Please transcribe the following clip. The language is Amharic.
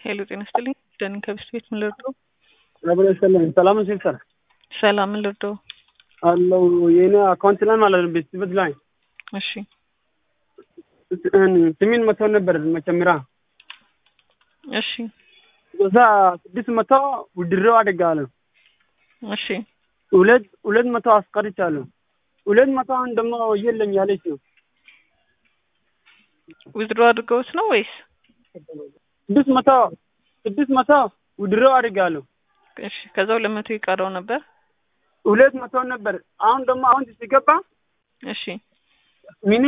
ሄሎ ጤና ይስጥልኝ። ደህና ከብስት ቤት ምን ልርዳው? አብረ ሰላም ሰላም ሲስተር ሰላም ምን ልርዳው? አለው የኔ አካውንት ላይ ማለት ነው ቤት ቤት ላይ እሺ ስሚን መቶ ነበር መጨመሪያ እሺ እዛ ስድስት መቶ ውድድረው አደጋለሁ እሺ ሁለት ሁለት መቶ አስቀርቻለሁ። ሁለት መቶ አሁን ደግሞ የለኝ ያለች ነው። ዊዝድሮ አድርገውት ነው ወይስ? ስድስት መቶ ስድስት መቶ ውድድረው አድርጋለሁ። እሺ ከዛ ሁለት መቶ ይቀረው ነበር። ሁለት መቶ ነበር። አሁን ደግሞ አሁን ሲገባ እሺ ሚኒ